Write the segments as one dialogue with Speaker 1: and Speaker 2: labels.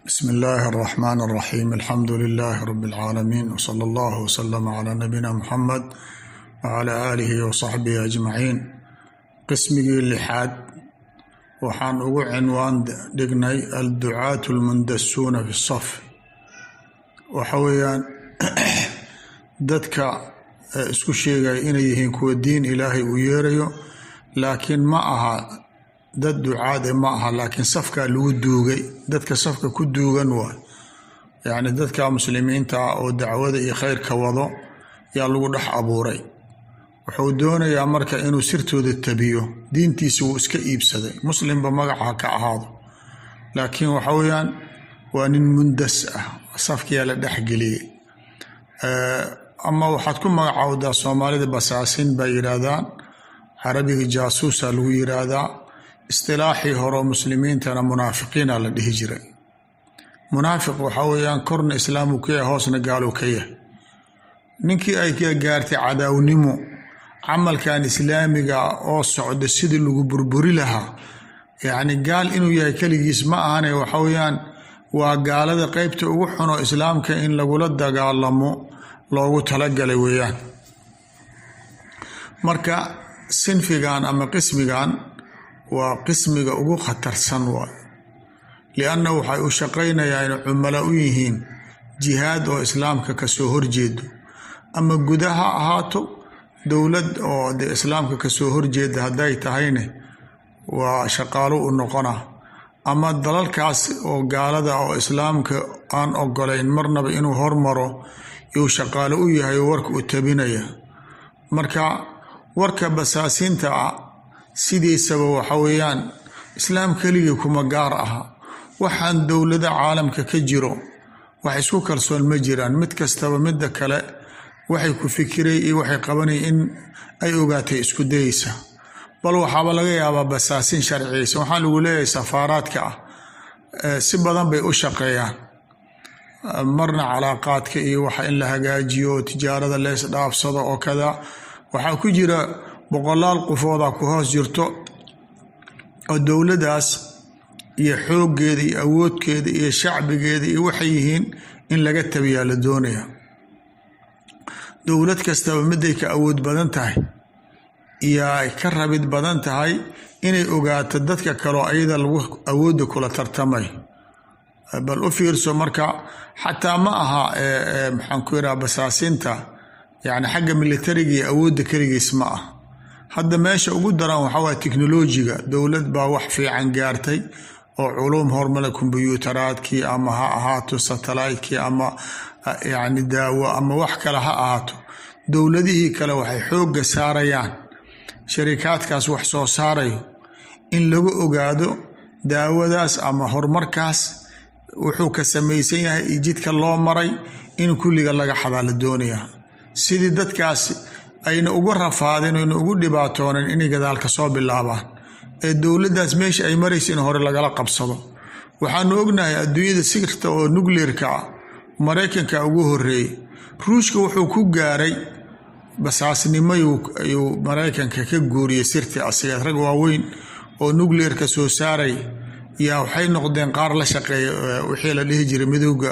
Speaker 1: bsm اllahi الرحmn الرaxيm alxamdu لlh rb العaalamiin wslى اllah wslm عlى nabina mxamed wعlى alihi wصaxbihi aجmaciin qismigii lixaad waxaan ugu cinwaan dhignay alducaat اlmundasuuna fi الsaf waxa weeyaan dadka isku sheegaya inay yihiin kuwa diin ilaahay uu yeerayo laakiin ma aha dad ducaade ma aha laakiin safkaa lagu duugay dadka safka ku duugan waay yacni dadka muslimiinta ah oo dacwada iyo khayrka wado yaa lagu dhex abuuray wuxuu doonayaa marka inuu sirtooda tabiyo diintiisa wuu iska iibsaday muslimba magaca ka ahaado laakiin waxa weeyaan waa nin mundas ah safkiyaa la dhexgeliyey ama waxaad ku magacaawdaa soomaalida basaasin bay yidhaahdaan carabiga jaasuusa lagu yiraahdaa istilaaxii hore muslimiintana munaafiqiina la dhihi jiray munaafiq waxaa weeyaan korna islaamu ka yahay hoosna gaaluu ka yahay ninkii ay ka gaartay cadaawnimo camalkan islaamiga oo socda sidii lagu burburi lahaa yacni gaal inuu yahay keligiis ma ahane waxa weeyaan waa gaalada qeybta ugu xuno islaamka in lagula dagaalamo loogu talagalay weeyaan marka sinfigan ama qismigan waa qismiga ugu khatarsan waay lianna waxay u shaqaynayaan inay cumala u yihiin jihaad oo islaamka kasoo horjeedo ama guda ha ahaato dowlad oo de islaamka kasoo horjeeda hadday tahayne waa shaqaalo u noqona ama dalalkaas oo gaalada oo islaamka aan ogolayn marnaba inuu hormaro yuu shaqaalo u yahay oo warka u tabinaya marka warka basaasiinta ah sidiisaba waxa weeyaan islaam keligii kuma gaar aha waxaan dowlada caalamka ka jiro wax isku kalsoon ma jiraan mid kastaba midda kale waxay ku fikiray iyo waxay qabanay in ay ogaatay isku dayeysa bal waxaaba laga yaabaa basaasin sharciyeysa waxaa lagu leeyahay safaaraadka ah si badan bay u shaqeeyaan marna calaaqaadka iyo waxa in la hagaajiyo oo tijaarada lees dhaafsado oo kada waxaa ku jira boqolaal qofoodaa ku hoos jirto oo dowladaas iyo xooggeeda iyo awoodkeeda iyo shacbigeeda iyo waxay yihiin in laga tabiyaa la doonaya dowlad kastaba miday ka awood badan tahay iyo ay ka rabid badan tahay inay ogaato dadka kaleo ayada lagu awoodda kula tartamay bal u fiirso marka xataa ma aha maxaan ku yidhaha basaasinta yacni xagga militariga iyo awoodda keligiis ma ah hadda meesha ugu daran waxaa waaya teknolojiga dowlad baa wax fiican gaartay oo culuum hormale kombyuutaraadkii ama ha ahaato satellaytkii ama yacni daawo ama wax kale ha ahaato dowladihii kale waxay xoogga saarayaan sharikaadkaas wax soo saarayo in lagu ogaado daawadaas ama horumarkaas wuxuu ka samaysan yahay iyo jidka loo maray in kulliga laga xadaa la doonayaa sidii dadkaasi ayna uga rafaadeen oyna ugu dhibaatoonen inay gadaalka soo bilaabaan ee dowladdaas meesha ay maraysa in hore lagala qabsado waxaanu ognahay adduunyada sirta oo nukleerka ah maraykanka ugu horeeyey ruushka wuxuu ku gaaray basaasnimo ayuu maraykanka ka guuriyey sirtii asiga rag waaweyn oo nukleerka soo saaray yaa waxay noqdeen qaar la shaqeeya wixii la dhihi jiray midooda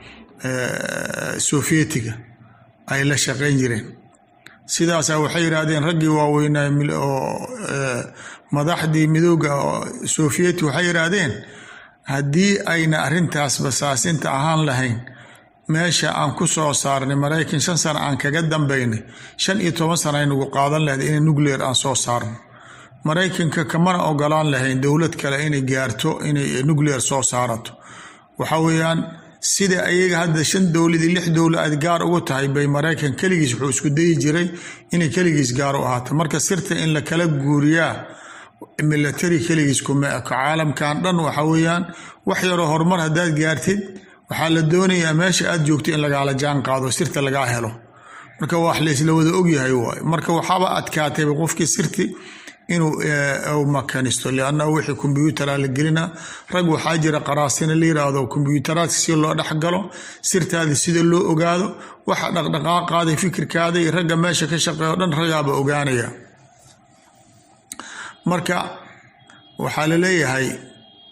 Speaker 1: sofiyetiga ay la shaqeyn jireen sidaasa waxay yidhaahdeen raggii waaweynaa oo madaxdii midooda sofiyeti waxay yidhaahdeen haddii ayna arrintaas basaasinta ahaan lahayn meesha aan ku soo saarnay maraykan shan sano aan kaga dambaynay shan iyo toban sana aynagu qaadan lahayd inay nuclear aan soo saarno maraykanka kamana ogolaan lahayn dowlad kale inay gaarto inay nuclear soo saarato waxa weeyaan sida ayaga hadda shan dowladii lix dowla aad gaar ugu tahay bay maraykan keligiis wuxuu isku dayi jiray inay keligiis gaar u ahaato marka sirta in la kala guuriyaa military keligiis kuma eko caalamkan dhan waxa weeyaan wax yaroo horumar haddaad gaartid waxaa la doonayaa meesha aad joogto in lagaala jaan qaado sirta lagaa helo marka wax laysla wada ogyahay waay marka waxaaba adkaatayba qofkii sirti inuu makanisto liannahu wixii kombyuutara la gelina rag waxaa jira qaraasina la yiraahdo kombyuutaraadka si loo dhexgalo sirtaada sida loo ogaado waxa dhaqdhaqaaqaada fikirkaada iyo ragga meesha ka shaqeeya o dhan ragaaba ogaanaya marka waxaa la leeyahay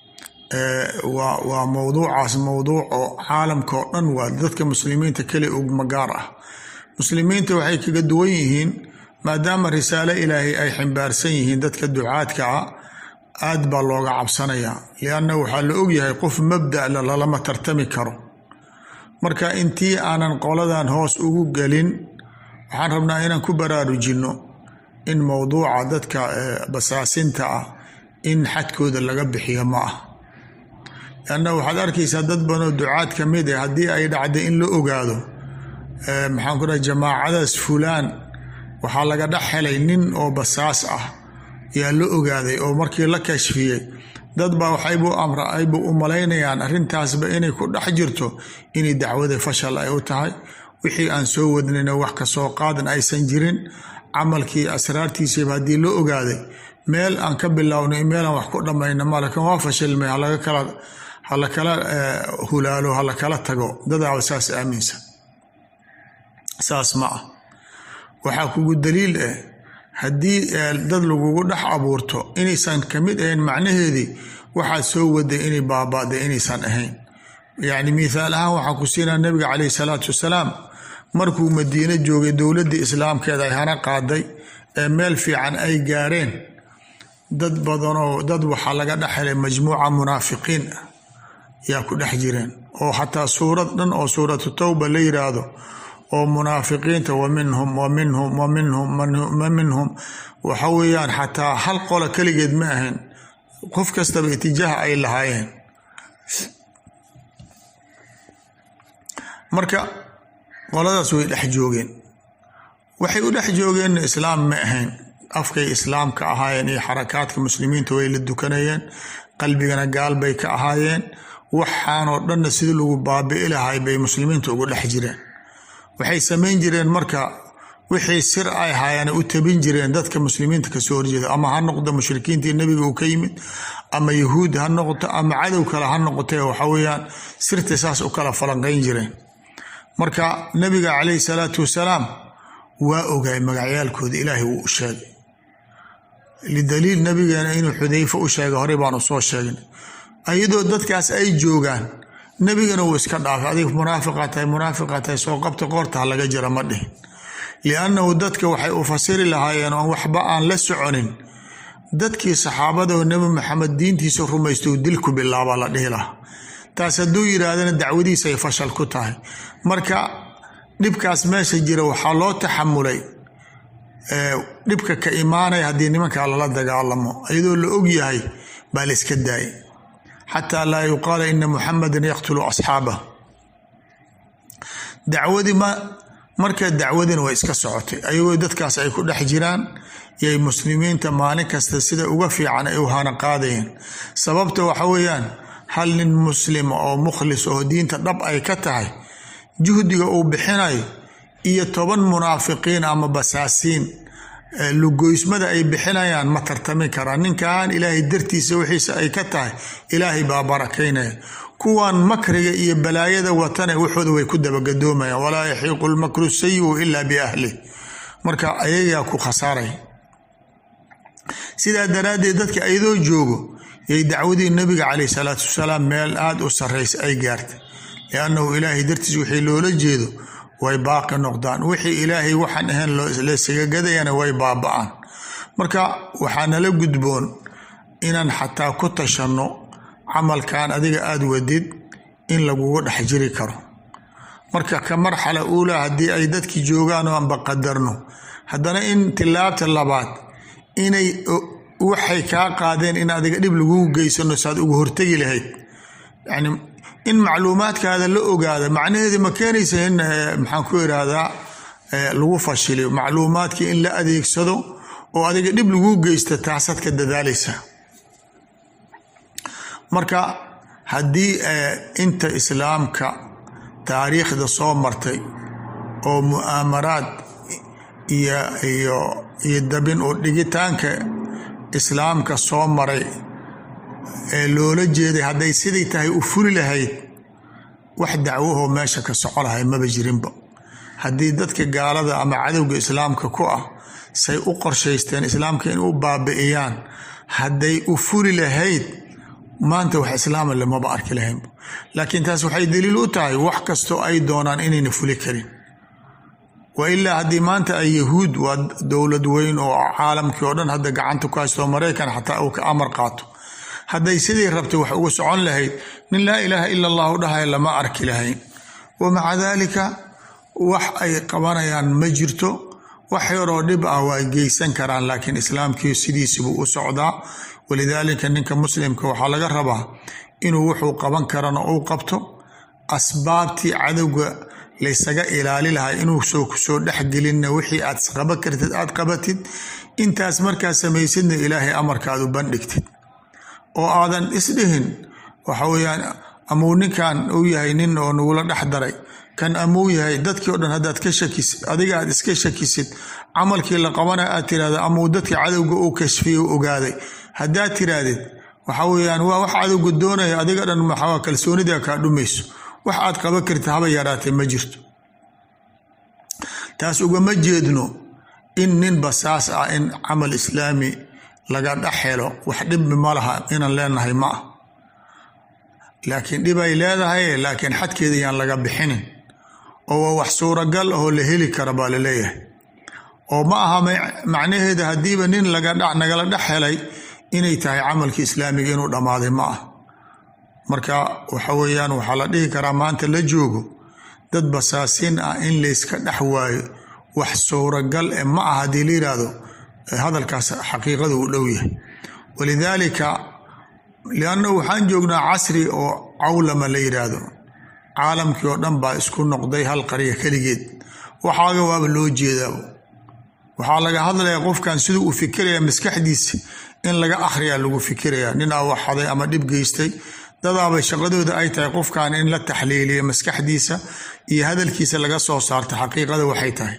Speaker 1: waa waa mowduucaas mowduuc oo caalamka oo dhan waa dadka muslimiinta keli ugma gaar ah muslimiinta waxay kaga duwan yihiin maadaama risaalo ilaahay ay ximbaarsan yihiin dadka ducaadka ah aad baa looga cabsanayaa lianna waxaa la ogyahay qof mabda la lalama tartami karo marka intii aanan qoladan hoos ugu gelin waxaan rabnaa inaan ku baraarujinno in mowduuca dadka basaasinta ah in xadkooda laga bixiyo ma ah lianna waxaad arkaysaa dad badanoo ducaad ka mid ah haddii ay dhacday in la ogaado maxaan ku dhahay jamaacadaas fulaan waxaa laga dhex helay nin oo basaas ah yaa la ogaaday oo markii la kashfiyey dad baa waxaybu amra aybu u malaynayaan arrintaasba inay ku dhex jirto inay dacwada fashal ay u tahay wixii aan soo wadnayna wax kasoo qaadan aysan jirin camalkii asraartiisaba haddii la ogaaday meel aan ka bilownay meelaan wax ku dhammayna malakan waa fashilmay halaga kala hala kala hulaalo hala kala tago dadaaba saas aaminsan saas ma ah waxaa kugu daliil ah haddii dad lagugu dhex abuurto inaysan ka mid ahayn macnaheedii waxaad soo waday inay baaba'day inaysan ahayn yacni mithaal ahaan waxaan ku siinaa nabiga caleyhi salaatu wasalaam markuu madiino joogay dowladda islaamkeeda ay hana qaaday ee meel fiican ay gaareen dad badanoo dad waxaa laga dhex helay majmuuca munaafiqiin ah yaa ku dhex jireen oo xataa suurad dhan oo suuratu towba la yiraahdo oo munaafiqiinta wa minhum wa minhum wa minhum wa minhum waxa weeyaan xataa hal qola keligeed ma ahayn qof kastaba itijaaha ay lahaayeen marka qoladaas way dhex joogeen waxay u dhex joogeenna islaam ma ahayn afkay islaamka ahaayeen iyo xarakaadka muslimiinta way la dukanayeen qalbigana gaal bay ka ahaayeen waxaanoo dhanna sidii lagu baabi'i lahay bay muslimiinta ugu dhex jireen waxay samayn jireen marka wixii sir ay haayeen u tabin jireen dadka muslimiinta kasoo horjeeda ama ha noqdo mushrikiintii nebiga uu ka yimid ama yahuud ha noqoto ama cadow kale ha noqotee waxa weeyaan sirta saas u kala falanqayn jireen marka nabiga caleyhi salaatu wasalaam waa ogaay magacyaalkooda ilaahay wuu u sheegay lidaliil nabigeena inuu xudayfa u sheegay horey baanu soo sheegnay iyadoo dadkaas ay joogaan nebigana wuu iska dhaafay adig munaafiqa tahay munaafiqa tahay soo qabta qoorta ha laga jira ma dhihin liannahu dadka waxay u fasiri lahaayeen oon waxba aan la soconin dadkii saxaabada oo nebi maxamed diintiisa rumaysta uu dilku bilaabaa la dhihi lahaa taas hadduu yiraahdana dacwadiisa ay fashal ku tahay marka dhibkaas meesha jira waxaa loo taxamulay dhibka ka imaanaya haddii nimankaa lala dagaalamo iyadoo la og yahay baa la iska daayay xataa laa yuqaala ina muxamadan yaqtulu asxaabah dacwadii ma marka dacwadina way iska socotay ayagoo dadkaas ay ku dhex jiraan yay muslimiinta maalin kasta sida uga fiican ay u hana qaadayeen sababta waxa weeyaan hal nin muslim oo mukhlis oo diinta dhab ay ka tahay juhdiga uu bixinayo iyo toban munaafiqiin ama basaasiin lugoysmada ay bixinayaan ma tartami karaan ninkan ilaahay dartiisa wixiisa ay ka tahay ilaahay baa barakaynaya kuwan makriga iyo balaayada watane waxooda way ku dabagadoomayaan walaa yaxiiqu lmakru sayiu ilaa biahlih marka ayagaa ku khasaaray sidaa daraaddeed dadka ayadoo joogo yay dacwadii nabiga caleyh salaatu wasalaam meel aada u sarraysa ay gaartay liannahu ilaahay dartiis wixii loola jeedo way baaqi noqdaan wixii ilaahay waxaan ahayn laysaga gadayana way baaba-aan marka waxaa nala gudboon inaan xataa ku tashanno camalkan adiga aada wadid in lagugu dhex jiri karo marka ka marxala uulaa haddii ay dadkii joogaan oo aanba qadarno haddana in tilaabta labaad inay waxay kaa qaadeen in adiga dhib lagugu geysano saad uga hortegi lahayd yani in macluumaadkaada la ogaada macnaheedi ma keenaysa in maxaan ku irahdaa lagu fashiliyo macluumaadkii in la adeegsado oo adiga dhib lagu geysta taasaad ka dadaalaysa marka haddii inta islaamka taariikhda soo martay oo mu'aamaraad iyo iyo iyo dabin oo dhigitaanka islaamka soo maray ee loola jeeday hadday sidai tahay u fuli lahayd wax dacwahoo meesha ka soco lahay maba jirinba haddii dadka gaalada ama cadowga islaamka ku ah say u qorshaysteen islaamka in u baabi'iyaan hadday u fuli lahayd maanta wax islaama lamaba arki lahayn laakiin taas waxay daliil u tahay wax kastoo ay doonaan inayna fuli karin wa ilaa haddii maanta ay yahuud waa dowlad weyn oo caalamkii oo dhan hadda gacanta ku haysto maraykan xataa uu ka amar qaato hadday sidii rabtay wax uga socon lahayd nin laa ilaaha ila allahu dhahaya lama arki lahayn wa maca daalika wax ay qabanayaan ma jirto wax yaroo dhib ah waa geysan karaan laakiin islaamkii sidiisibuu u socdaa walidaalika ninka muslimka waxaa laga rabaa inuu wuxuu qaban karana uu qabto asbaabtii cadowga laysaga ilaali lahaa inuu soo kusoo dhexgelinna wixii aad qaban kartid aad qabatid intaas markaa samaysidna ilaahay amarkaad u bandhigtid oo aadan isdhihin waxa weyaan amuu ninkan uu yahay nin oo nagula dhex daray kan amuu yahay dadkii o dhan haddaad ka shakisid adiga aad iska shakisid camalkii la qabanaya aad tirahda amuu dadka cadowga uu kashfiye u ogaaday haddaad tirahdid waxa weyaan waa wax cadowga doonaya adiga dhan maxaa kalsoonida kaa dhumayso wax aad qaban kartid haba yaraatee ma jirto taas ugama jeedno in nin basaas ah in camal islaami laga dhex helo wax dhibbi ma laha inaan leenahay ma ah laakiin dhibay leedahay laakiin xadkeeda yaan laga bixinin oo waa wax suuragal ahoo la heli kara baa la leeyahay oo ma aha macnaheeda haddiiba nin nagala dhex helay inay tahay camalkii islaamiga inuu dhammaaday ma ah marka waxa weeyaan waxaa la dhihi karaa maanta la joogo dad basaasin ah in layska dhex waayo wax suuragal e ma ah haddii la yiraahdo hadalkaas xaqiiqada uu dhow yahay walidaalika liannahu waxaan joognaa casri oo cawlama la yiraahdo caalamkii oo dhan baa isku noqday hal qarya keligeed waxaaga waaba loo jeedaaba waxaa laga hadlayaa qofkan siduu u fikiraya maskaxdiisa in laga akhriyaa lagu fikiraya nin aa waxaday ama dhib geystay dadaaba shaqadooda ay tahay qofkan in la taxliiliya maskaxdiisa iyo hadalkiisa laga soo saarta xaqiiqada waxay tahay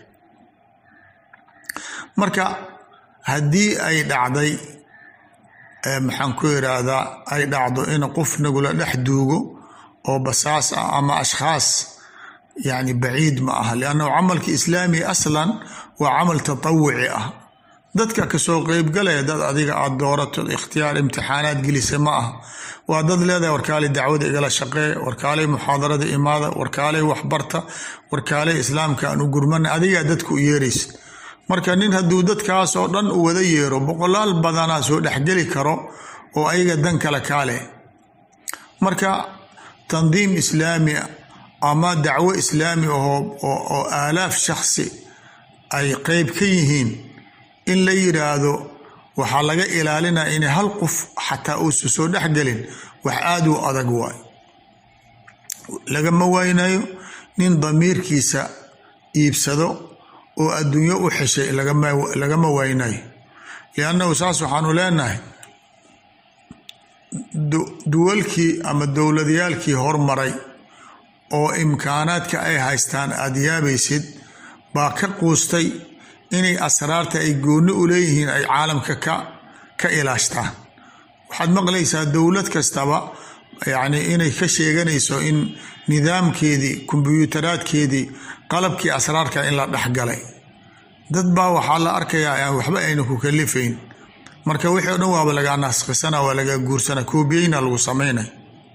Speaker 1: marka haddii ay dhacday maxaan ku yiraahdaa ay dhacdo in qof nagula dhex duugo oo basaas ah ama ashkhaas yani baciid ma aha liannahu camalka islaami aslan waa camal tatawuci ah dadka kasoo qeybgalaya dad adiga aad doorato ikhtiyaar imtixaanaad gelisa ma aha waa dad leedahay warkaalay dacwada igala shaqee warkaalay muxaadarada imaada warkaalay waxbarta warkaalay islaamka aan u gurmana adigaa dadka u yeeraysa marka nin hadduu dadkaas oo dhan u wada yeero boqolaal badanaa soo dhexgeli karo oo ayaga dan kale kaaleh marka tandiim islaami ama dacwo islaami ahoo oo aalaaf shakhsi ay qeyb ka yihiin in la yiraahdo waxaa laga ilaalinaya inay hal qof xataa uusa soo dhexgelin wax aada u adag waay lagama waynayo nin damiirkiisa iibsado oo adduunyo u xeshay lagama waynayo liannahu saas waxaanu leenahay duwalkii ama dowladyaalkii hormaray oo imkaanaadka ay haystaan aada yaabaysid baa ka quustay inay asraarta ay goonni u leeyihiin ay caalamka ka ka ilaashtaan waxaad maqlaysaa dowlad kastaba yacni inay ka sheeganayso in nidaamkeedii kombyuutaraadkeedii qalabkii asraarka in la dhexgalay dad baa waxaa la arkayaa aan waxba ayna ku kalifayn marka wixii o dhan waaba lagaa naskhisana waa lagaa guursana koobiyeyna lagu samaynay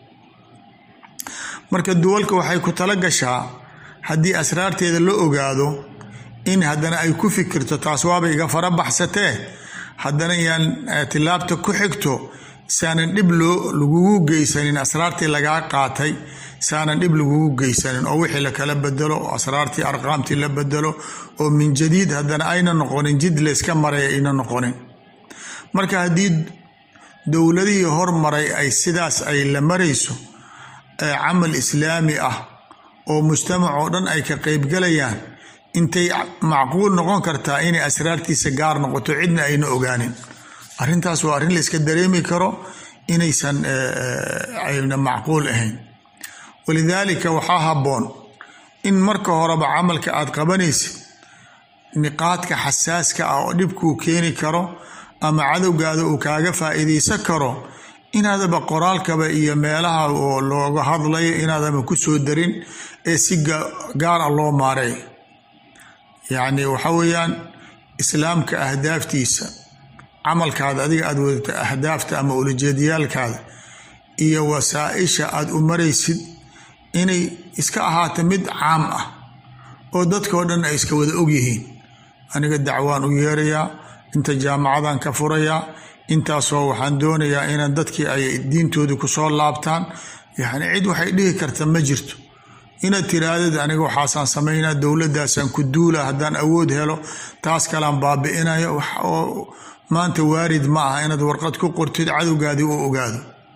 Speaker 1: marka duwalka waxay ku tala gashaa haddii asraarteeda la ogaado in haddana ay ku fikirto taas waaba iga fara baxsatee haddana yaan tilaabta ku xigto saanan dhib loo lagugu geysanin asraartii lagaa qaatay saanan dhib lagugu geysanin oo wixii lakala bedelo asraartii arqaamtii la bedelo oo min jadiid haddana ayna noqonin jid layska maraya ayna noqonin marka haddii dowladihii hormaray ay sidaas ay la marayso camal islaami ah oo mujtamac oo dhan ay ka qeybgalayaan intay macquul noqon kartaa inay asraartiisa gaar noqoto cidna ayna ogaanin arrintaas waa arrin layska dareemi karo inaysan ayna macquul ahayn walidaalika waxaa habboon in marka horeba camalka aad qabanaysid niqaadka xasaaska ah oo dhibkuu keeni karo ama cadowgaada uu kaaga faa'iidaysan karo inaadaba qoraalkaba iyo meelaha oo looga hadlayo inaadaba ku soo darin ee si gaar ah loo maareey yacni waxa weeyaan islaamka ahdaaftiisa camalkaada adiga aada wadata ahdaafta ama ulajeediyaalkaada iyo wasaa-isha aada u maraysid inay iska ahaato mid caam ah oo dadkao dhan ay iska wada ogyihiin aniga dacwaan u yeerayaa inta jaamacadan ka furayaa intaasoo waxaan doonayaa inaan dadkii ay diintoodii kusoo laabtaan yacni cid waxay dhihi karta ma jirto inaad tiraahdeed aniga waxaasaan samaynaa dowladdaasaan ku duula haddaan awood helo taas kalaan baabi'inayo wax oo maanta waarid ma aha inaad warqad ku qortid cadowgaadii u ogaado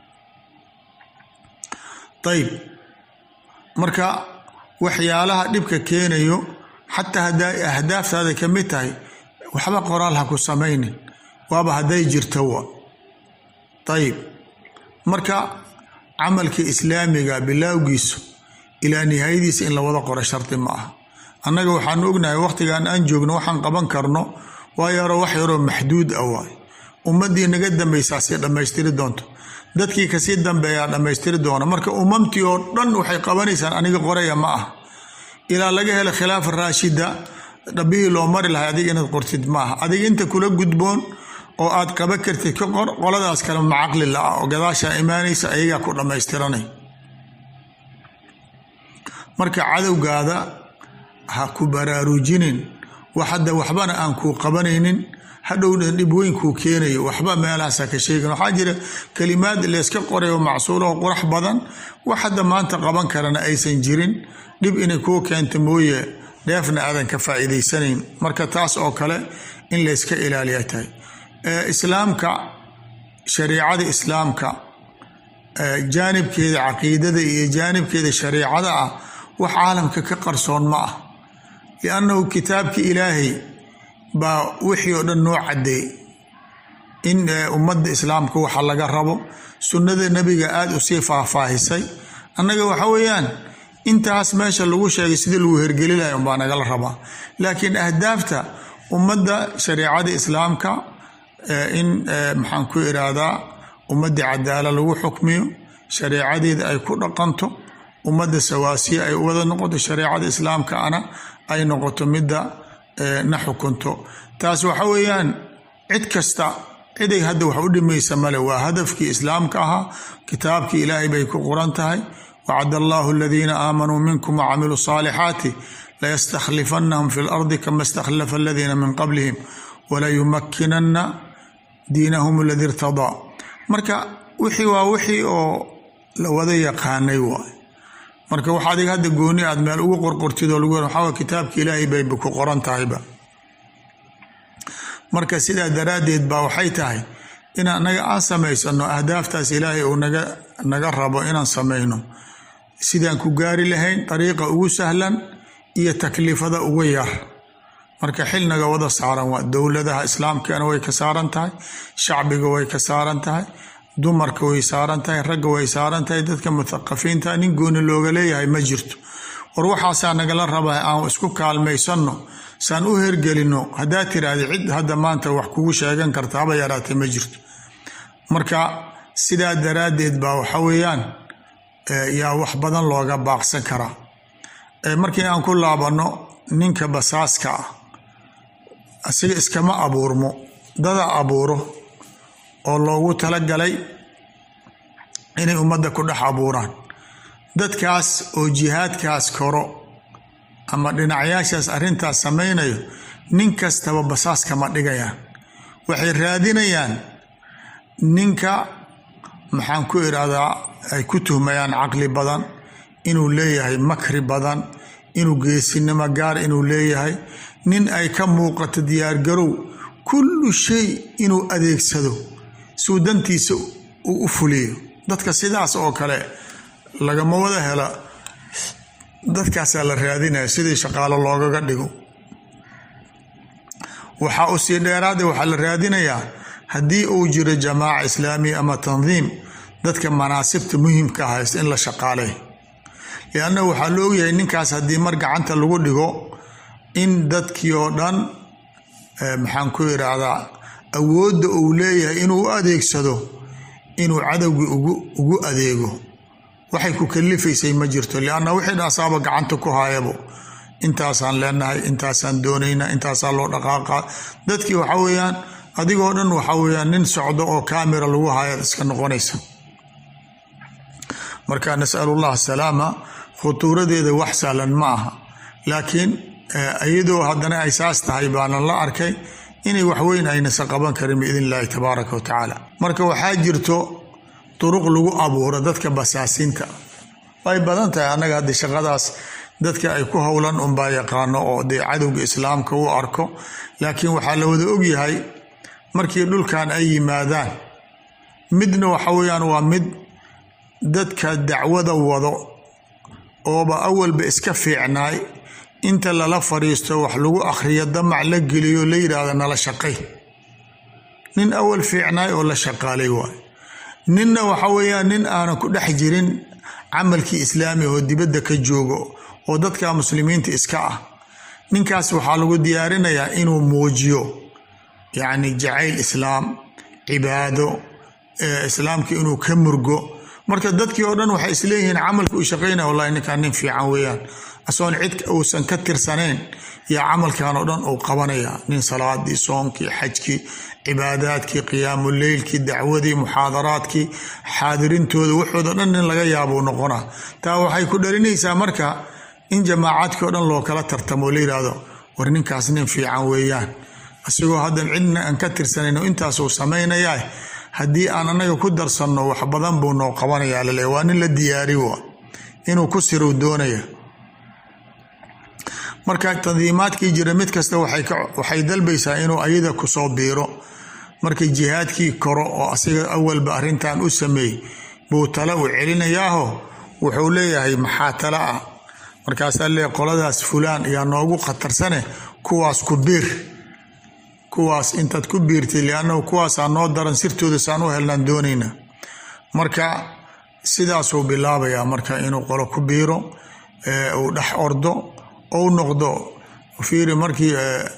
Speaker 1: ayib marka waxyaalaha dhibka keenayo xataa hadday ahdaaftaada ka mid tahay waxba qoraal ha ku samaynin waaba hadday jirto wa ayib marka camalka islaamiga bilaawgiisu ilaa nihaayadiisa in la wada qoro shardi ma aha annaga waxaanu ognahay wakhtigan aan joogno waxaan qaban karno waa yaroo wax yaroo maxduud ah waay ummaddii naga dambaysaa sii dhammaystiri doonto dadkii kasii dambeeyaa dhammaystiri doona marka umamtii oo dhan waxay qabanaysaan aniga qoraya ma ah ilaa laga helo khilaafa raashida dhabihii loo mari lahay adiga inaad qortid ma aha adiga inta kula gudboon oo aad qaban kartid ka qor qoladaas kale macaqli la-ah oo gadaashaa imaanaysa ayagaa ku dhammaystiranay marka cadowgaada ha ku baraarujinin wax hadda waxbana aan kuu qabanaynin hadhowna dhib weyn kuu keenayo waxba meelahaasa ka sheegin waxaa jira kalimaad layska qoray oo macsuula oo qurax badan wax hadda maanta qaban karana aysan jirin dhib inay kuu keento mooye dheefna aadan ka faa'iidaysanayn marka taas oo kale in layska ilaaliya tahay islaamka shariicada islaamka jaanibkeeda caqiidada iyo jaanibkeeda shariicada ah wax caalamka ka qarsoon ma ah liannahu kitaabki ilaahay baa wixii oo dhan noo caddeey in ummadda islaamka waxa laga rabo sunnada nebiga aada usii faahfaahisay annaga waxa weeyaan intaas meesha lagu sheegay sidii lagu hergeli lahay unbaa nagala rabaa laakiin ahdaafta ummadda shareicada islaamka in maxaan ku iraahdaa ummadda cadaala lagu xukmiyo shareecadeeda ay ku dhaqanto ummadda sawaasiya ay wada noqoto shareecada islaamka ana ay noqoto midda na xukunto taas waxa weeyaan cid kasta ciday hadda wax u dhimaysa male waa hadafkii islaamka ahaa kitaabkii ilaahay bay ku qoran tahay wacad allahu aladiina aamanuu minkum wacamiluu saalixaati layastakhlifannahum fi lardi kama istakhlafa aladiina min qablihim walayumakinanna diinahum aladi irtadaa marka wixii waa wixii oo la wada yaqaanay waay marka wax adiga hadda gooni aad meel ugu qorqortid oo lagu waxaa kitaabka ilaahay bayba ku qoran tahayba marka sidaa daraaddeed baa waxay tahay in anaga aan samaysano ahdaaftaas ilaahay uu naga naga rabo inaan samayno sidaan ku gaari lahayn dariiqa ugu sahlan iyo takliifada ugu yar marka xilnaga wada saaran waa dowladaha islaamkana way ka saaran tahay shacbiga way ka saaran tahay dumarka way saaran tahay ragga way saaran tahay dadka muthaqafiinta nin gooni looga leeyahay ma jirto war waxaasaa nagala rabaa aan isku kaalmaysanno saan u hergelino haddaa tiraahda cid hadda maanta wax kugu sheegan karta haba yaraatee ma jirto marka sidaa daraaddeed baa waxa weeyaan yaa wax badan looga baaqsan karaa markii aan ku laabanno ninka basaaska ah asiga iskama abuurmo dada abuuro oo loogu talagalay inay ummadda ku dhex abuuraan dadkaas oo jihaadkaas koro ama dhinacyaashaas arrintaas samaynayo nin kastaba basaas kama dhigayaan waxay raadinayaan ninka maxaan ku idhaahdaa ay ku tuhmayaan caqli badan inuu leeyahay makri badan inuu geesinimo gaar inuu leeyahay nin ay ka muuqato diyaargarow kullu shay inuu adeegsado suu dantiisa uu u fuliyo dadka sidaas oo kale lagama wada hela dadkaasaa la raadinaya sidii shaqaalo loogaga dhigo waxaa u sii dheeraada waxaa la raadinayaa haddii uu jiro jamaaca islaamiya ama tandiim dadka manaasibta muhimka haysta in la shaqaaley lianna waxaa la ogyahay ninkaas haddii mar gacanta lagu dhigo in dadkii oo dhan maxaan ku idhaahdaa awoodda uu leeyahay inuu u adeegsado inuu cadowgii ugu adeego waxay ku kalifaysay ma jirto lianna wixii dhaasaaba gacanta ku haayabo intaasaan leenahay intaasaan doonaynaa intaasaa loo dhaqaaqa dadkii waxa weeyaan adigoo dhan waxa weeyaan nin socdo oo kaamira lagu haayaad iska noqonaysa marka nasalu llah salaama khutuuradeeda wax sahlan ma aha laakiin iyadoo haddana ay saas tahay baanan la arkay inay waxweyn aynasa qaban karin biidn illaahi tabaaraka wa tacaala marka waxaa jirto duruq lagu abuuro dadka basaasiinta way badan tahay annaga haddi shaqadaas dadka ay ku howlan unbaa yaqaano oo dee cadowga islaamka u arko laakiin waxaa la wada ogyahay markii dhulkan ay yimaadaan midna waxa weeyaan waa mid dadka dacwada wado ooba awalba iska fiicnaay inta lala fadhiisto wax lagu akhriyo damac la geliyo la yidhaahdo nala shaqay nin awal fiicnaay oo la shaqaalay waay ninna waxa weeyaan nin aanan ku dhex jirin camalkii islaamiga oo dibadda ka joogo oo dadka muslimiinta iska ah ninkaas waxaa lagu diyaarinayaa inuu muujiyo yacni jacayl islaam cibaado islaamka inuu ka murgo marka dadkii oo dhan waxay isleeyihiin camalka uu shaqaynaya wallahi ninkan nin fiican weeyaan asoon cid uusan ka tirsanayn yaa camalkan oo dhan uu qabanaya nin salaadii soonkii xajkii cibaadaadkii qiyaamuleylkii dacwadii muxaadaraadkii xaadirintooda waxooda dhan nin laga yaabuu noqona taa waxay ku dhalinaysaa marka in jamaacaadkii o dhan loo kala tartamo la yidhaahdo war ninkaas nin fiican weeyaan isagoo haddan cidna aan ka tirsanayn intaasuu samaynayaa haddii aan anaga ku darsanno wax badan buu noo qabanayaa lale waa nin la diyaari wa inuu ku sirow doonaya marka tandiimaadkii jira mid kasta waxay dalbaysaa inuu ayada kusoo biiro markay jihaadkii koro oo asiga awalba arrintan u sameey buu tala u celinayaaho wuxuu leeyahay maxaa tala ah markaasaa lee qoladaas fulaan yaa noogu khatarsane kuwaas ku biir kuwaas intaad ku biirtay liannahu kuwaasaa noo daran sirtooda saan u helnaan doonayna marka sidaasuu bilaabayaa marka inuu qolo ku biiro uu dhex ordo ou noqdo fiiri markii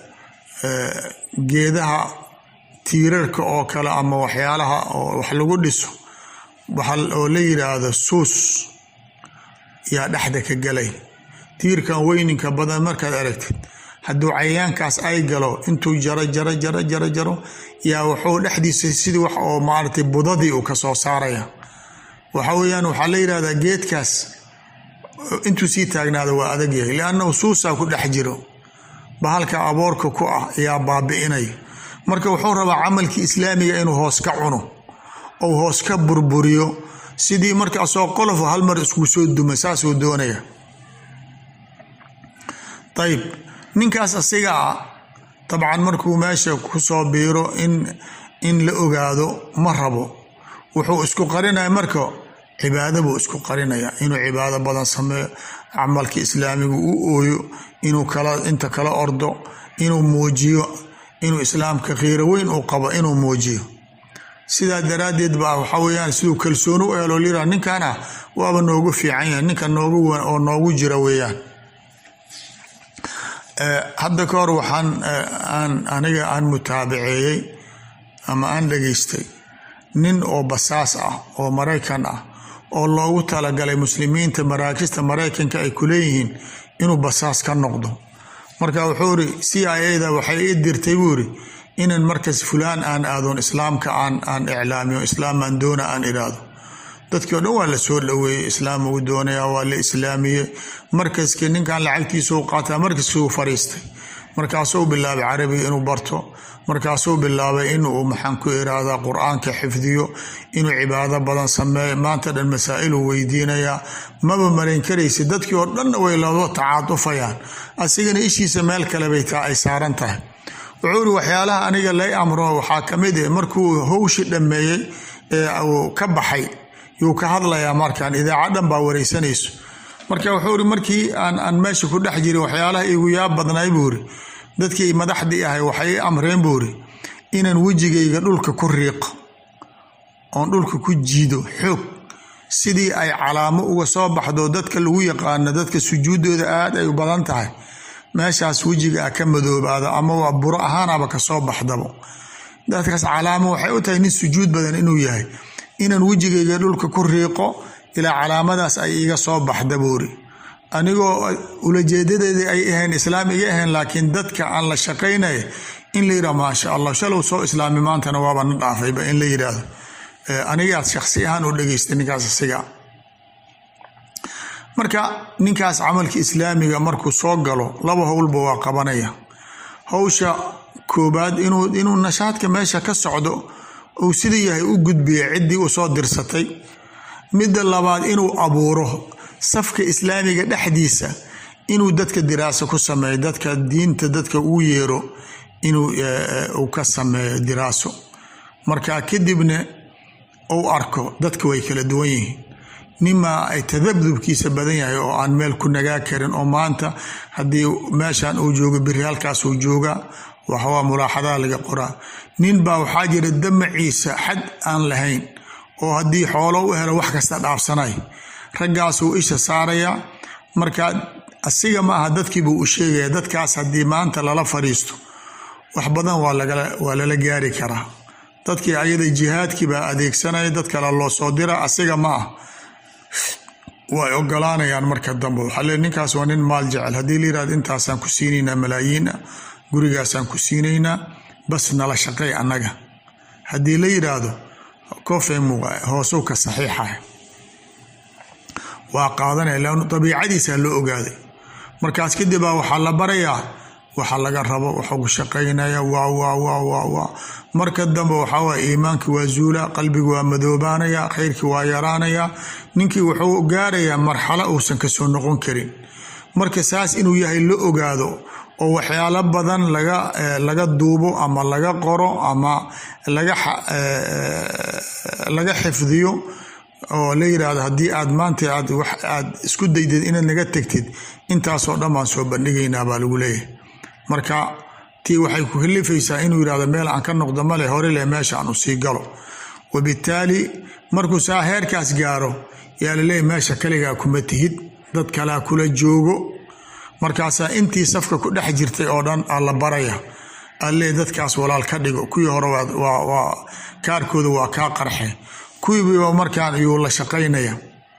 Speaker 1: geedaha tiirarka oo kale ama waxyaalaha oo wax lagu dhiso oo la yidhaahdo suus yaa dhexda ka galay tiirkan weyninka badan markaad aragtid hadduu cayayaankaas ay galo intuu jaro jaro jaro jaro jaro yaa wuxuu dhexdiisa sidii wax oo maaragtay budadii uu ka soo saaraya waxa weeyaan waxaa la yidhahdaa geedkaas intuu sii taagnaada waa adag yahay liannahu suusaa ku dhex jiro bahalka aboorka ku ah ayaa baabi'inaya marka wuxuu rabaa camalkii islaamiga inuu hoos ka cuno ou hoos ka burburiyo sidii marka asoo qolofo hal mar isku soo duma saasuu doonaya ayib ninkaas asiga ah dabcan markuu meesha kusoo biiro in in la ogaado ma rabo wuxuu isku qarinaya marka cibaado buu isku qarinaya inuu cibaado badan sameeyo camalka islaamiga u ooyo inuu kala inta kala ordo inuu muujiyo inuu islaamka khiiro weyn uu qabo inuu muujiyo sidaa daraaddeed baa waxaa weyaan siduu kalsooni u helo lira ninkana waaba noogu fiican yahay ninka noogu oo noogu jira weeyaan hadda ka hor waxaan aan aniga aan mutaabaceeyey ama aan dhageystay nin oo basaas ah oo maraykan ah oo loogu talagalay muslimiinta maraakista maraykanka ay ku leeyihiin inuu basaas ka noqdo marka wuxuu iri c i a da waxay ii dirtay buu iri inan markas fulaan aan aadoon islaamka aan aan iclaamiyo islaamaan doona aan iraado dadkii o dhan waa la soo dhoweeyey islaam uu doonaya waa la islaamiyey markaskii ninkan lacagtiisuu qaataa markaskuu fariistay markaasuu bilaabay carabiga inuu barto markaasuu bilaabay inuu maxaan ku iraahdaa qur-aanka xifdiyo inuu cibaado badan sameeyo maanta dhan masaa'iluu weydiinayaa maba marayn karaysa dadkii oo dhanna way loo tacaatufayaan asigana ishiisa meel kale bay taa ay saaran tahay wuxuu iri waxyaalaha aniga lay amro waxaa ka mid ah markuu howshi dhammeeyey ee uu ka baxay yuu ka hadlayaa markaan idaaca dhan baa wareysanayso marka wuxuu iri markii aan aan meesha ku dhex jirin waxyaalaha igu yaab badnay buu iri dadkii madaxdii ahay waxay i amreen buu iri inaan wejigayga dhulka ku riiqo oon dhulka ku jiido xoog sidii ay calaamo uga soo baxdo dadka lagu yaqaano dadka sujuuddooda aad ay u badan tahay meeshaas wejiga a ka madoobaado ama waa buro ahaanaba kasoo baxdabo dadkaas calaamo waxay u tahay nin sujuud badan inuu yahay inaan wejigayga dhulka ku riiqo ilaa calaamadaas ay iga soo baxda buuri anigoo ulajeedadeedii ay ahayn islaam iga ahayn laakiin dadka aan la shaqaynaya in la yidhaha maasha allah shalow soo islaami maantana waaba na dhaafayba in la yidhaahdo anigaad shaksi ahaan u dhegeystay ninkaas asiga marka ninkaas camalka islaamiga markuu soo galo laba howlba waa qabanaya howsha koobaad inuu inuu nashaadka meesha ka socdo uu sida yahay u gudbiya ciddii u soo dirsatay midda labaad inuu abuuro safka islaamiga dhexdiisa inuu dadka diraaso ku sameeyo dadka diinta dadka uu yeero inuu uu ka sameeyo diraaso marka kadibna uu arko dadka way kala duwan yihiin nimaa ay tadabdubkiisa badan yahay oo aan meel ku nagaa karin oo maanta haddii meeshan uu joogo biri halkaas uu joogaa waxawaa mulaaxadaha laga qoraa nin baa waxaa jira damaciisa xad aan lahayn oo haddii xoolo u helo wax kasta dhaafsanay raggaasuu isha saarayaa marka asiga ma aha dadkiibuu u sheegaya dadkaas haddii maanta lala fadhiisto wax badan waa lala gaari karaa dadkii ayada jihaadkii baa adeegsanaya dad kale loo soo dira asiga ma ah way ogolaanayaan marka dambe waxaa le ninkaas waa nin maal jecel haddii la yirahdo intaasaan ku siinaynaa malaayiin ah gurigaasaan ku siinaynaa bas nala shaqey annaga haddii la yiraahdo kofemu hoosow ka saxiixah waa qaadanaya lan dabiicadiisaa loo ogaaday markaas kadib baa waxaa la barayaa waxa laga rabo waxuu ku shaqaynaya waa waa waa waa waa marka dambe waxaa waye iimaankii waa zuula qalbigi waa madoobaanaya khayrkii waa yaraanaya ninkii wuxuu gaarayaa marxalo uusan kasoo noqon karin marka saas inuu yahay la ogaado oo waxyaalo badan laga laga duubo ama laga qoro ama laga laga xifdiyo oo la yiraahdo haddii aad maanta aad wax aad isku daydid inaad naga tegtid intaasoo dhan baan soo bandhigaynaa baa lagu leeyahay marka tii waxay ku kalifaysaa inuu yirahdo meel aan ka noqdo male hore leh meesha aan u sii galo wabittaali markuu saa heerkaas gaaro yaa laleeyahy meesha kaligaa kuma tihid dad kalaa kula joogo markaasaa intii safka ku dhex jirtay oo dhan aa la baraya alle dadkaas walaal ka dhigo kuwii hore waa kaarkooda waa kaa qarxe kuwiiba markaan ayuu la shaqaynaya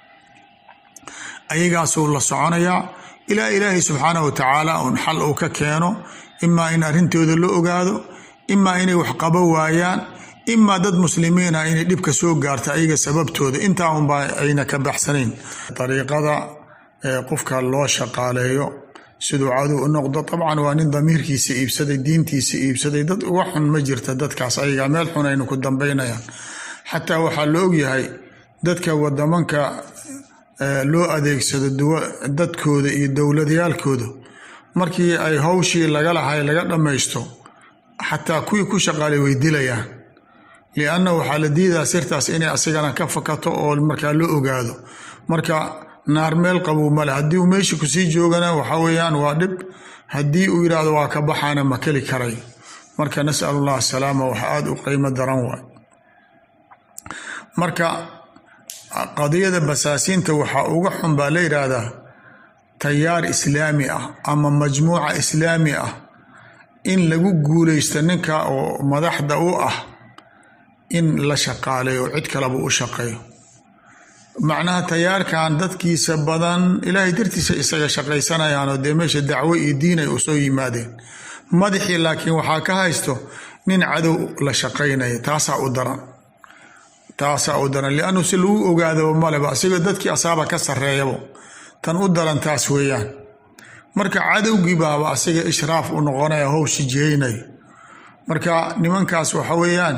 Speaker 1: ayagaasuu la soconayaa ilaa ilaahay subxaanah wa tacaala un xal uu ka keeno imaa in arrintooda la ogaado imaa inay wax qabo waayaan imaa dad muslimiina inay dhibka soo gaarta ayaga sababtooda intaa unbaa ayna ka baxsanayn dariiqada qofka loo shaqaaleeyo siduu cadow u noqdo dabcan waa nin damiirkiisa iibsaday diintiisa iibsaday dad uga xun ma jirta dadkaas ayaga meel xun aynu ku dambaynayaan xataa waxaa la ogyahay dadka wadamanka loo adeegsado dadkooda iyo dowladyaalkooda markii ay hawshii laga lahay laga dhammaysto xataa kuwii ku shaqaalay way dilayaan lianna waxaa la diidaa sirtaas inay asigana ka fakato oo markaa loo ogaado marka naar meel qabow male haddii uu meesha kusii joogana waxa weeyaan waa dhib haddii uu yidhaahdo waa ka baxaana ma keli karay marka nasalu llah asalaama wax aada u qiimo daran waay marka qadiyada basaasiinta waxaa uga xun baa la yidhaahdaa tayaar islaami ah ama majmuuca islaami ah in lagu guuleysto ninka oo madaxda u ah in la shaqaaleeyo cid kaleba u shaqeeyo macnaha tayaarkan dadkiisa badan ilaahay dartiisa isaga shaqaysanayaanoo dee meesha dacwo iyo diin ay usoo yimaadeen madaxii laakiin waxaa ka haysto nin cadow la shaqaynaya taasaa u daran taasaa u daran liannu si lagu ogaadaba maleba asigoo dadkii asaaba ka sarreeyabo tan u daran taas weeyaan marka cadowgii baaba asiga ishraaf u noqonaya howshi jihaynayo marka nimankaas waxa weeyaan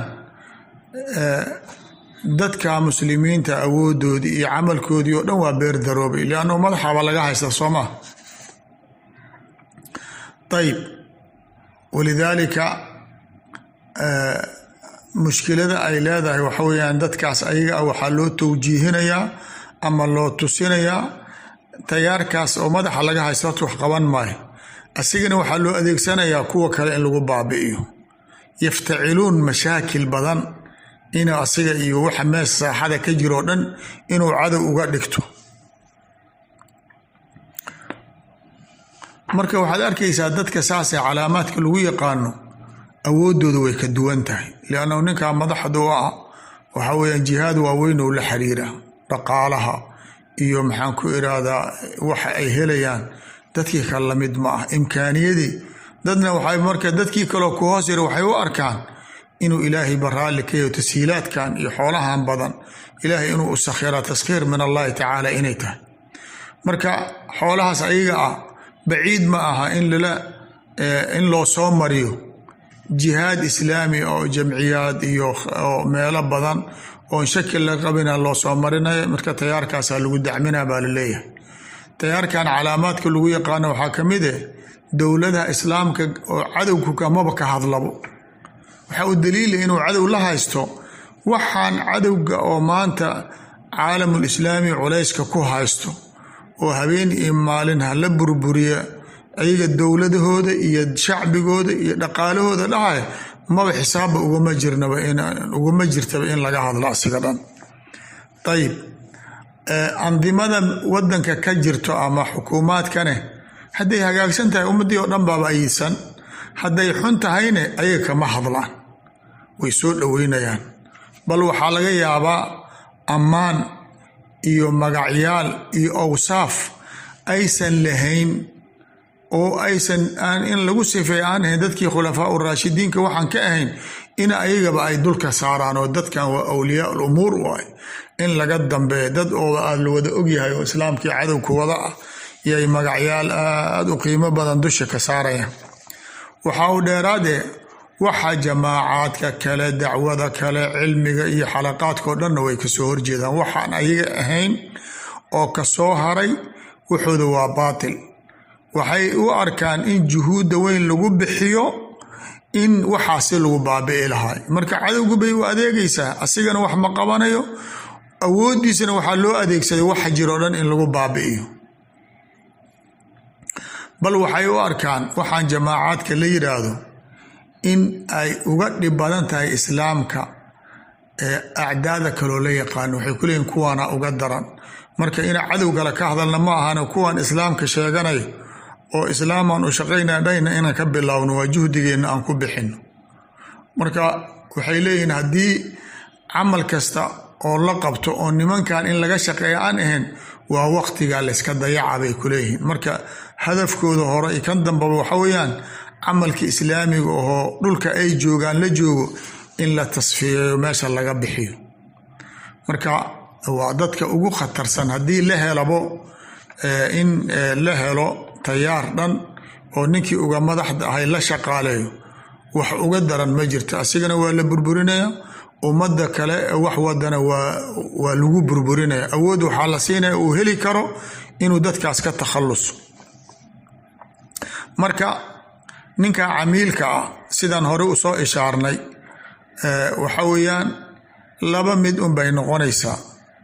Speaker 1: dadka muslimiinta awoodoodii iyo camalkoodii oo dhan waa beer daroobay liannu madaxaba laga haysta soo maa ayib walidaalika mushkilada ay leedahay waxa weeyaan dadkaas ayaga ah waxaa loo towjiihinayaa ama loo tusinayaa tayaarkaas oo madaxa laga haysto horta wax qaban maayo asigana waxaa loo adeegsanayaa kuwa kale in lagu baabi'iyo yaftaciluun mashaakil badan inuu asiga iyo waxa mees saaxada ka jiro o dhan inuu cadow uga dhigto marka waxaad arkaysaa dadka saasee calaamaadka lagu yaqaano awoodooda way ka duwan tahay liannahu ninkaa madaxda u ah waxa weeyaan jihaad waaweyn oo la xiriira dhaqaalaha iyo maxaan ku iraahdaa waxa ay helayaan dadkii kale lamid ma ah imkaaniyadii dadna waxay marka dadkii kaleo ku hoos yara waxay u arkaan inuu ilaahay baraalli ka yaho tashiilaadkan iyo xoolahan badan ilaahay inuu u sakhira taskhiir min allahi tacaala inay tahay marka xoolahaas ayaga ah baciid ma aha in lala in loo soo mariyo jihaad islaami oo jamciyaad iyo meelo badan oon shaki la qabina loo soo marinayo marka tayaarkaasaa lagu dacmina baa laleeyahay tayaarkan calaamaadka lagu yaqaano waxaa ka mid eh dowladaha islaamka oo cadowku kamaba ka hadlabo waxaa u daliila inuu cadow la haysto waxaan cadowga oo maanta caalamul islaami culayska ku haysto oo habeen iyo maalin hala burburiya ayaga dowladahooda iyo shacbigooda iyo dhaqaalahooda dhahaya maba xisaabba ugama jirnaba ugama jirtaba in laga hadlo asiga dhan ayib andimada wadanka ka jirto ama xukuumaadkane hadday hagaagsan tahay ummadii oo dhan baaba ayidsan hadday xun tahayne ayaga kama hadlaan way soo dhoweynayaan bal waxaa laga yaabaa ammaan iyo magacyaal iyo awsaaf aysan lahayn oo aysan in lagu sifeey aan ahayn dadkii khulafaa uraashidiinka waxaan ka ahayn in ayagaba ay dulka saaraan oo dadkan waa awliyaa lumuur u ah in laga dambeeya dad oo aad la wada ogyahay oo islaamkii cadowka wada ah yay magacyaal aada u qiimo badan dusha ka saarayaan waxaa uu dheeraadee waxa jamaacaadka kale dacwada kale cilmiga iyo xalaqaadkao dhanna way kasoo horjeedaan waxaan ayaga ahayn oo kasoo haray wuxuuda waa baatil waxay u arkaan in juhuudda weyn lagu bixiyo in waxaasi lagu baabi'i lahay marka cadowgu bay u adeegaysaa asigana wax ma qabanayo awooddiisana waxaa loo adeegsaday waxa jiroo dhan in lagu baabi'iyo bal waxay u arkaan waxaan jamaacaadka la yidhaahdo in ay uga dhib badan tahay islaamka ee acdaada kaloo la yaqaano waxay ku leeyihin kuwaana uga daran marka ina cadow kale ka hadalna ma ahana kuwan islaamka sheeganayo oo islaamaan u shaqaynaa dhayna inaan ka bilaawno waa juhdigeenna aan ku bixino marka waxay leeyihiin haddii camal kasta oo la qabto oo nimankan in laga shaqeeya aan ahayn waa waqtigaa layska dayaca bay ku leeyihiin marka hadafkooda hore iyo kan dambaba waxa weeyaan camalka islaamiga oo dhulka ay joogaan la joogo in la tasfiyeeyo meesha laga bixiyo marka waa dadka ugu khatarsan haddii la helabo in la helo tayaar dhan oo ninkii uga madaxda ahay la shaqaaleeyo wax uga daran ma jirto asigana waa la burburinaya ummadda kale wax wadana waa lagu burburinaya awood waxaa la siinaya uu heli karo inuu dadkaas ka takhaluso marka ninka camiilka ah sidaan hore u soo ishaarnay waxa weeyaan laba mid un bay noqonaysaa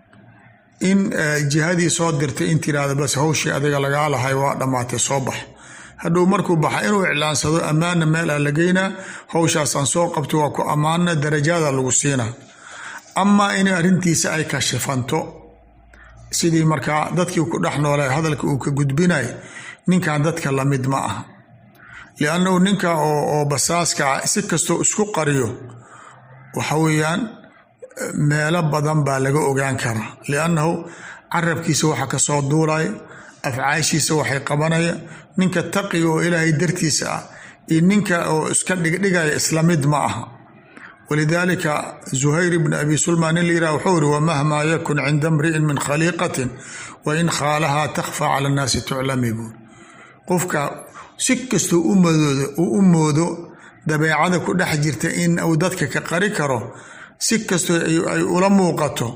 Speaker 1: in jihadii soo dirtay in tiraahda bas hawshii adiga lagaa lahay waa dhammaatay soo bax hadhow markuu baxa inuu iclaansado ammaana meel ah la geynaa hawshaasaan soo qabto waa ku ammaana darajaada lagu siinaa amaa in arrintiisa ay kashifanto sidii markaa dadkii ku dhex noolay hadalka uu ka gudbinay ninkan dadka lamid ma aha liannahu ninka oo basaaska ah si kastoo isku qariyo waxa weeyaan meelo badan baa laga ogaan karaa liannahu carabkiisa waxa kasoo duulaya afcaashiisa waxay qabanaya ninka taqiga oo ilaahay dartiisa ah iyo ninka oo iska dhigdhigaya isla mid ma aha walidaalika zuhayr ibn abi sulman nin layirah wuxuu iri wamahmaa yakun cinda mri'in min khaliiqatin wa in khaalahaa takhfa cala annaasi tuclami buuri qofka si kastoo uu u moodo dabeecada ku dhex jirta in uu dadka ka qari karo si kastoo ay ula muuqato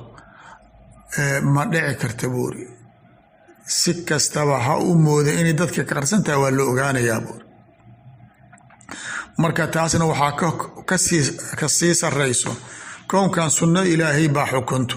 Speaker 1: ma dhici karta buuri si kastaba ha u mooda inay dadka ka qarsan tahay waa la ogaanayaa buuri marka taasna waxaa ka sii sarayso kownkan sunno ilaahay baa xukunto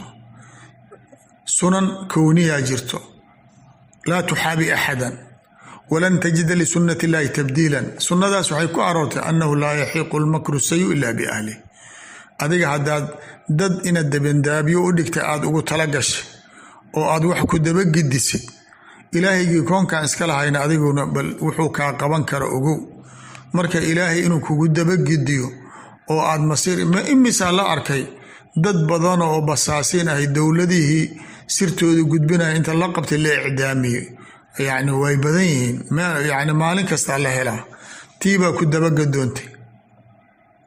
Speaker 1: sunan kowniyaa jirto laa tuxaabi axadan walan tajida lisunati illaahi tabdiilan sunnadaas waxay ku aroortay annahu laa yaxiiqu lmakru sayu ila biahlih adiga haddaad dad inaad dabandaabyo u dhigta aada ugu tala gashay oo aad wax ku dabagidisay ilaahaygii koonkan iska lahayna adiguna bal wuxuu kaa qaban kara ogow marka ilaahay inuu kugu dabagidiyo oo aad masiir ma imisaa la arkay dad badan oo basaasiin ahay dowladihii sirtooda gudbinaya inta la qabtay la icdaamiyey yacni way badan yihiin yani maalin kastaa la helaa tiibaa ku dabagadoontay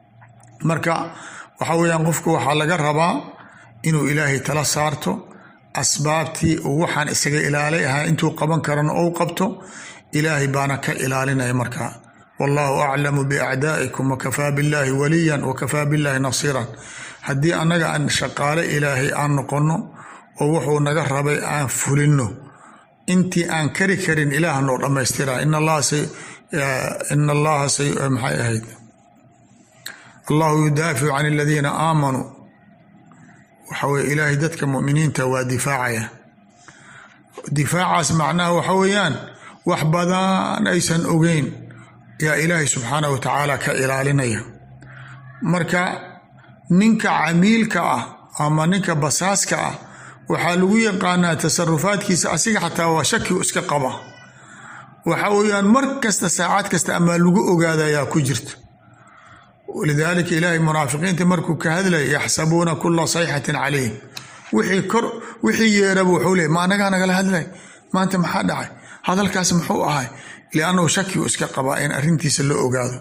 Speaker 1: marka waxa weeyaan qofku waxaa laga rabaa inuu ilaahay tala saarto asbaabtii uu waxaan isaga ilaalay ahaa intuu qaban karana ou qabto ilaahay baana ka ilaalinaya markaa wallahu aclamu biacdaa'ikum wakafaa billaahi waliyan wakafaa billaahi nasiiran haddii annaga aan shaqaale ilaahay aan noqonno oo wuxuu naga rabay aan fulinno intii aan kari karin ilaah noo dhammaystira in allaha in allaha maxay ahayd allahu yudaaficu can aladiina aamanuu waxa weye ilaahay dadka muminiinta waa difaacaya difaacaas macnaha waxa weeyaan wax badan aysan ogeyn yaa ilaahay subxaanah wa tacaala ka ilaalinaya marka ninka camiilka ah ama ninka basaaska ah waxaa lagu yaqaanaa tasarufaadkiisa asiga xataa waa shaki iska qaba waxa weeyaan mar kasta saacad kasta amaa lagu ogaadayaa ku jirta lidaalika ilaahay munaafiqiinta markuu ka hadlaya yaxsabuuna kula sayxatin calayhim wixii kor wixii yeeraba wuxuu leey ma anagaa nagala hadlay maanta maxaa dhacay hadalkaas muxuu ahay liannahu shakigu iska qabaa in arrintiisa la ogaado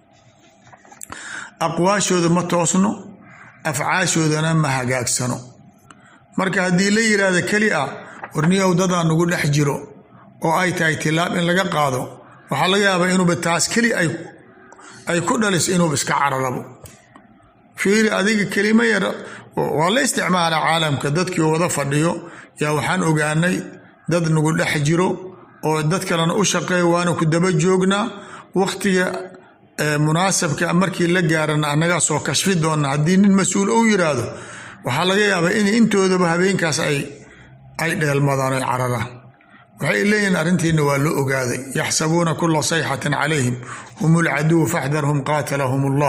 Speaker 1: aqwaashooda ma toosno afcaashoodana ma hagaagsano marka haddii la yiraahdo keli ah warniyow dadaa nagu dhex jiro oo ay tahay tilaab in laga qaado waxaa laga yaabaa inuuba taas keli ay ku dhaliso inuuba iska cararabo fiiri adiga kelimo yar waa la isticmaala caalamka dadkii wada fadhiyo yaa waxaan ogaanay dad nagu dhex jiro oo dad kalena u shaqeeya waana ku daba joognaa wakhtiga munaasabka markii la gaarana annagaa soo kashfi doona haddii nin mas-uul ou yiraahdo waxaa laga yaabaa in intoodaba habeenkaas ay dheelmadaan oy cararaan waxay leeyihiin arrintiina waa loo ogaaday yaxsabuuna kula sayxatin calayhim hum ulcaduwu faxdarhum qaatalahum allah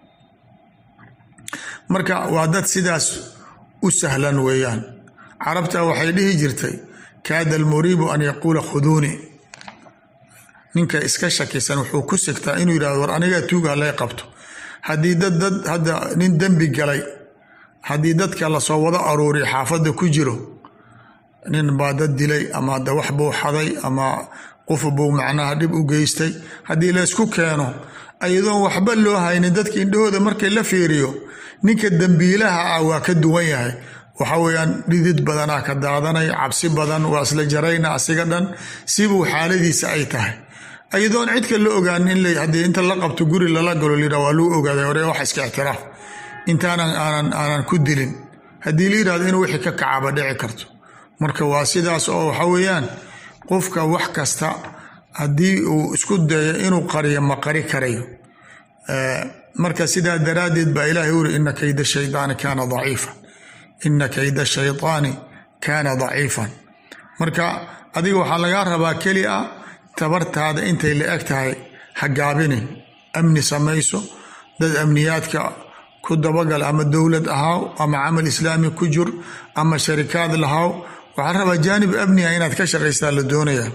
Speaker 1: marka waa dad sidaas u sahlan weeyaan carabta waxay dhihi jirtay kaada almuriibu an yaquula khuduuni ninka iska shakisan wuxuu ku sigtaa inuu yidhahdo war anigaa tuuga halay qabto haddii dad dad hadda nin dembi galay haddii dadka lasoo wada aruuriya xaafadda ku jiro nin baa dad dilay ama da wax buu xaday ama qof buu macnaha dhib u geystay haddii laysku keeno ayadoon waxba loo haynin dadka indhahooda markay la fiiriyo ninka dembiilaha ah waa ka duwan yahay waxa weeyaan dhidid badanaa ka daadanay cabsi badan waa isla jarayna asiga dhan sibuu xaaladiisa ay tahay ayadoon cidka la ogaanin in haddii inta la qabto guri lala galo layidhah waa lagu ogaaday hore wax iska ixtiraaf intaanan aanan aanan ku dilin haddii la yidhahdo inuu wixii ka kacaaba dhici karto marka waa sidaas oo waxa weeyaan qofka wax kasta haddii uu isku dayo inuu qariyo ma qari karayo marka sidaa daraaddeed baa ilaahay uri ina kayda shaydaani kaana daciifan ina kayda shaydaani kaana daciifan marka adiga waxaa lagaa rabaa keli a tabartaada intay la eg tahay ha gaabinin amni samayso dad amniyaadka ku dabagal ama dowlad ahaaw ama camal islaami ku jur ama sharikaad lahaaw waxaa rabaa jaanib amniga inaad ka shaqaystaa la doonaya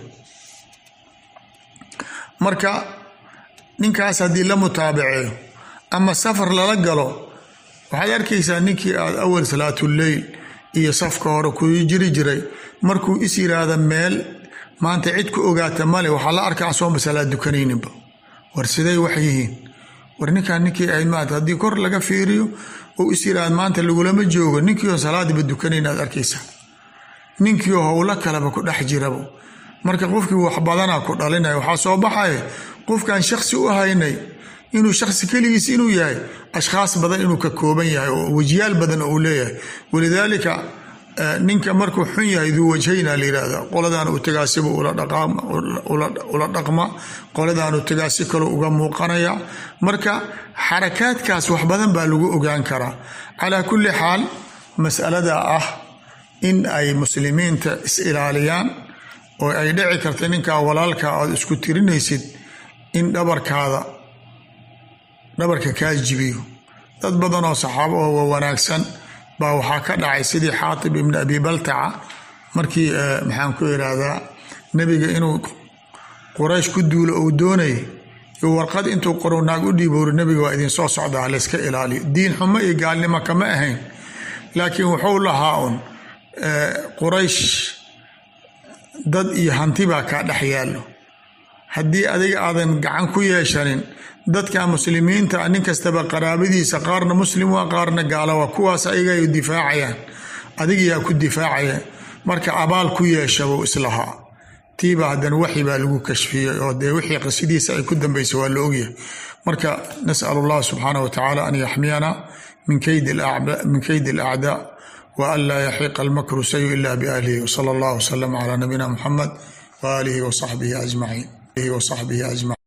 Speaker 1: marka ninkaas haddii la mutaabaceeyo ama safar lala galo waxaad arkaysaa ninkii aad awal salaatuleyl iyo safka hore ku jiri jiray markuu is yiraahda meel maanta cid ku ogaata male waxaa la arkaa sooma salaad dukanayninba war siday wax yihiin war ninkaan ninkii ahayd maanta haddii kor laga fiiriyo ou is yiraahda maanta lagulama joogo ninkiioo salaadiba dukanayn aad arkaysaa ninkiioo howlo kaleba ku dhex jirabo marka qofkii wax badanaa ku dhalinaya waxaa soo baxaya qofkan shaksi u haynay inuu shaksi keligiis inuu yahay ashkhaas badan inuu ka kooban yahay oo wajyaal badan uu leeyahay walidaalika ninka markuu xun yahay duu wajhayna la yihahda qoladaan u tagaasiba ula dhaqma qoladaan u tagaasi kale uga muuqanaya marka xarakaadkaas wax badan baa lagu ogaan karaa calaa kulli xaal masalada ah in ay muslimiinta is ilaaliyaan oo ay dhici karta ninkaa walaalka aad isku tirinaysid in dhabarkaada dhabarka kaa jibiyo dad badan oo saxaabo oo wa wanaagsan baa waxaa ka dhacay sidii xaatib ibni abi baltaca markii maxaan ku irahdaa nebiga inuu quraysh ku duulo uu doonayay iyo warqad intuu qoro naag u dhiiboori nebiga waa idinsoo socdaa layska ilaaliyo diin xumo iyo gaalnimo kama ahayn laakiin wuxuu lahaa un quraysh dad iyo hanti baa kaa dhex yaallo haddii adiga aadan gacan ku yeeshanin dadka muslimiinta nin kastaba qaraabadiisa qaarna muslim waa qaarna gaala waa kuwaas ayaga ay difaacayaan adiga yaa ku difaacaya marka abaal ku yeeshabuu islahaa tiiba haddana waxi baa lagu kashfiyey oo dee wixii qisidiisa ay ku dambeysay waa la ogyahay marka nas'al allah subxaanah wa tacaala an yaxmiyana min kaydi alacdaa wa an laa yaxiqa almakru sayu ila biahlihi wsala allah wslama calaa nabiyina muxamed waaalihi wasaxbihi ajmaciin